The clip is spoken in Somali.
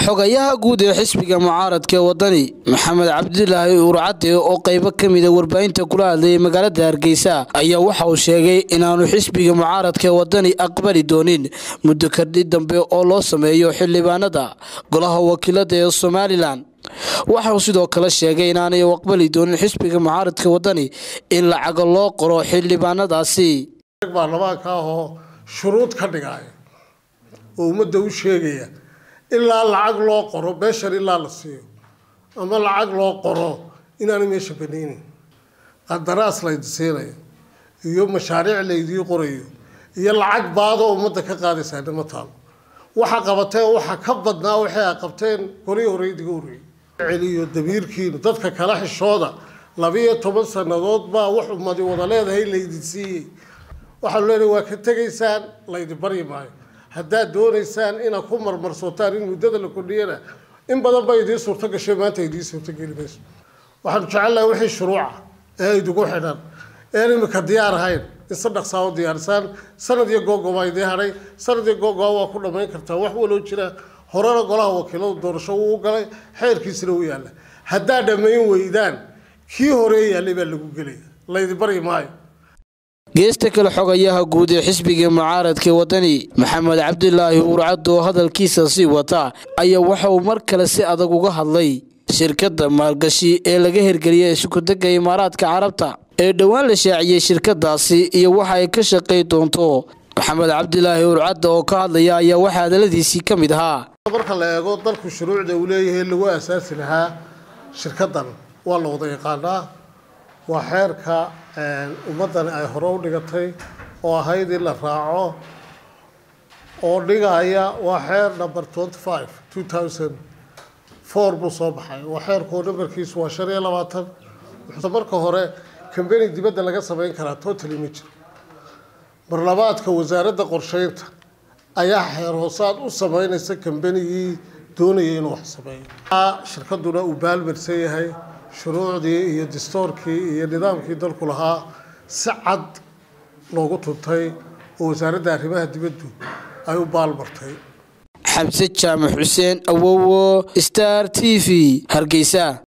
xogayaha guud ee xisbiga mucaaradka ee wadani maxamed cabdilaahi uurcade oo qaybo ka mida warbaahinta kula hadlayay magaalada hargeysa ayaa waxa uu sheegay inaanu xisbiga mucaaradka ee wadani aqbali doonin muddo kardhi dambe oo loo sameeyo xildhibaanada golaha wakiilada ee somalilan waxauu sidoo kale sheegay inaanay aqbali doonin xisbiga mucaaradka wadani in lacaga loo qoro xildhibaanadaasi baarlamaanka ahoo shuruud ka dhigaya oo ummadda u sheegaya ilaa lacag loo qoro beeshan ilaa la siiyo ama lacag loo qoro inaanu meesha banaynin qandaraas laydi siinayo iyo mashaariic laydii qorayo iyo lacag baadoo ummadda ka qaadaysaa nima taalo waxa qabateen waxa ka badnaa waxay a qabteen golihii hore idiga horreeyey celiyo damiirkiinu dadka kala xishooda labiyo toban sannadood baa wax ummadi wada leedahay laydin siiyey waxaanu leenahay waa ka tegaysaan laydi baryi maayo haddaad doonaysaan inaad ku marmarsotaan in muddada la kordhiyana in badan ba idiin suurto gashay maanta idiin suurtogeli mayso waxaanu jecelnahay wixii shuruuca ee idigu xidhan een imika diyaar ahayn in si dhaqsaa u diyaarisaan sanad iyo googobaa idiin hadhay sanad iyo googoba waa ku dhammayn kartaa wax waloo jira horena golaha wakiiladu doorasho wuu galay xeerkiisina u yaalla haddaad dhammayn weydaan kii horee yaallay baa lagu gelaya laydi baryi maayo geesta kale xogayaha guud ee xisbiga mucaaradka wadani maxamed cabdilaahi uurcad oo hadalkiisa sii wata ayaa waxa uu mar kale si adag uga hadlay shirkadda maalgashi ee laga hirgeliyay isukudega imaaraadka carabta ee dhowaan la shaaciyey shirkadaasi iyo waxa ay ka shaqay doonto maxamed cabdilaahi uurcadda oo ka hadlaya ayaa waxaa hadaladiisii ka mid ahaa marka la eego dalku shuruucda uu leeyahay lagu asaasi lahaa shirkaddan waa la wada yaqaanaa waa xeerka ummaddani ay hore u dhigatay oo ahayd in la raaco oo dhigaya waa xeer number twenty five two thousand four buu soo baxay waa xeerkoo nambarkiisu waa shan iyo labaatan wuxuuse marka hore cambeni dibadda laga samayn karaa totally ma jiro marlabaadka wasaaradda qorsheynta ayaa xeer hoosaad u sameynaysa cambenigii doonaya inuu wax sameeyo shirkaduna uu baalmarsan yahay shuruucdii iyo dastoorkii iyo nidaamkii dalku lahaa si cad loogu tuntay oo wasaaradda arrimaha dibaddu ay u baalmartay xamse jaamac xuseen awowo star t v hargeysa